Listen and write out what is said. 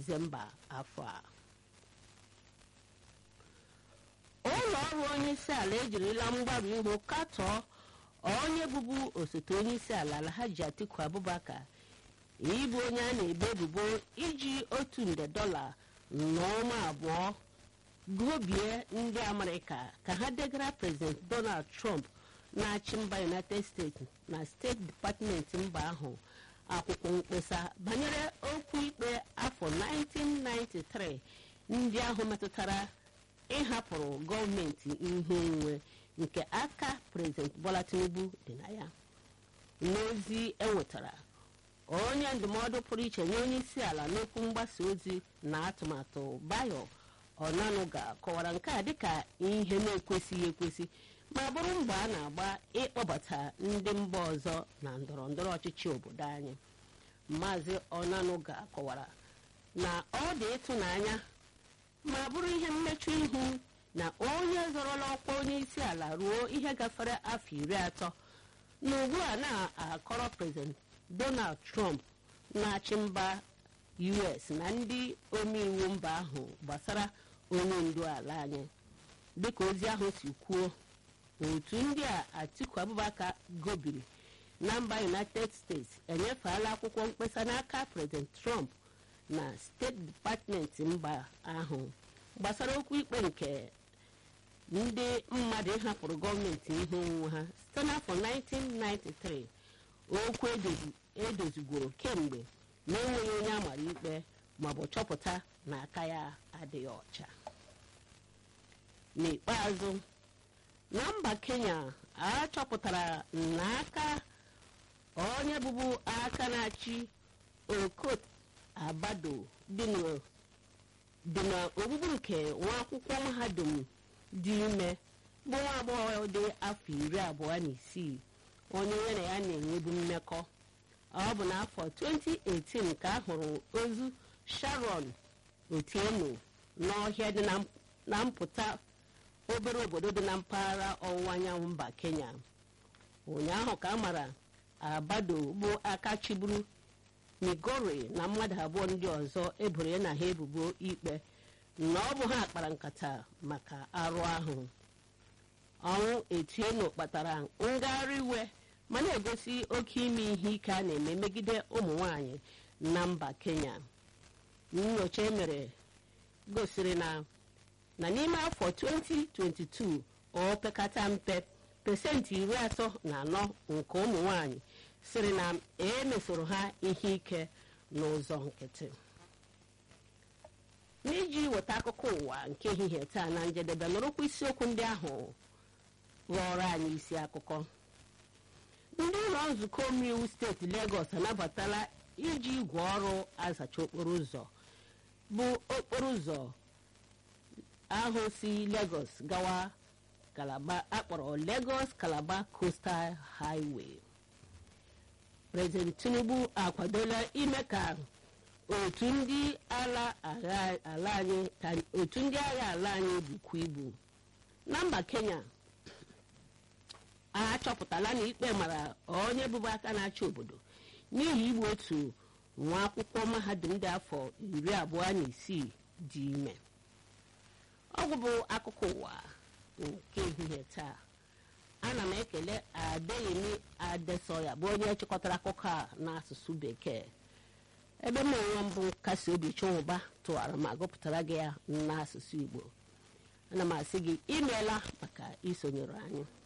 disemba afọ a ụlọ ọrụ onye isi ala ejirila mgbaru ihu katọọ onye bụbu osote onye isi ala alhaji atiku abubakar ịbụ onye a na-ebo ebubo iji otu nde dọla na ọnwa abụọ gụbie ndị amerịka ka ha degara prezident donald trump na-achị mba united states na steeti depatmenti mba ahụ akwụkwọ mkpesa banyere okwu ikpe afọ 1993 ndị ahụ metụtara ịhapụrụ gọọmenti ihe onwe nke aka prezident bola tinubu dị na ya n'ozi enwetara onye ndụmọdụ pụrụ iche nye onye isi ala n'okwu mgbasa ozi na atụmatụ bayo ọnanuga kọwara nke a dịka ihe na-ekwesịghị ekwesị ma bụrụ mbọ a na-agba ịkpọbata ndị mba ọzọ na ndọrọ ndọrọ ọchịchị obodo anyị maazị ọnanuga kọwara na ọ dị ịtụnanya ma bụrụ ihe mmechu ihu na onye zọrọla ọkwa onye isi ala ruo ihe gafere afọ iri atọ na ugbu a na-akọrọ prezident donald trump na-achị mba us na ndị omeiwu mba ahụ gbasara onye ndu ala anyị dịka ozi ahụ si kwuo otu ndị a atiku abubakar gobiri na mba united states enyefeela akwụkwọ mkpesa n'aka prezident trump na steeti depatmenti mba ahụ gbasara okwu ikpe nke ndị mmadụ ịhapụrụ gọọmenti ihe onwunwe ha site n'afọ 1993 okwu edozigworo kemgbe na-enweghị onye amara ikpe maọbụ chọpụta na aka ya adịghị ọcha n'ikpeazụ na mba kenya a chọpụtara na aka onye bụbu aka na-achị okot abado dị n'ogbugbu nke nwa akwụkwọ mahadum dị ime bụ nwa agbọghọ dị afọ iri abụọ na isii onye ya na ya na-enwebu mmekọ ọ bụ n'afọ 2018 ka a hụrụ ozu sharon otieno n'ọhịa dị na mpụta obere obodo dị na mpaghara ọwụwa anyanwụ mba kenya ụnyaahụ ka a mara abado bụ aka chiburu migori na mmadụ abụọ ndị ọzọ eboro ya na ha ebubo ikpe na ọ bụ ha kpara nkata maka arụ ahụ ọnwụ etieno kpatara ngagharị iwe ma na-egosi oke ime ihe ike a na-eme megide ụmụ nwanyị na mba kenya nyocha emere gosiri na na n'ime afọ 2022 o pekata mpe pesentị iri atọ na anọ nke ụmụ nwanyị siri na emesoro ha ihe ike n'ụzọ nkịtị n'iji weta akụkọ ụwa nke ehihie taa na njedebe nụrụkwa isiokwu ndị ahụ ghọrọ anyị isi akụkọ ndị ụlọ nzukọ omeiwu steeti legọs anabatala iji igwe ọrụ azacha okporo ụzọ bụ okporo ụzọ ahụ si legọs gawa kalaba akpọrọ legọs kalaba coastal highway prezident tinubu akwadola ime ka otu ndị ala ala anyị ka otu ndị agha ala anyị bukwa ibu na mba kenya a chọpụtala na ikpe mara onye bụbu aka na-achị obodo n'ihi igbu otu nwa akwụkwọ mahadum dị afọ iri abụọ na isii dị ime ọgwụ bụ akụkọ ụwa nke ehihie taa ana m ekele adeyemi adesoya bụ onye chịkọtara akụkọ a n'asụsụ bekee ebe m onwe mbụ nkasi obi chụwụba tụwara ma gụpụtara gị ya n'asụsụ igbo ana m asị gị imeela maka isonyere anyị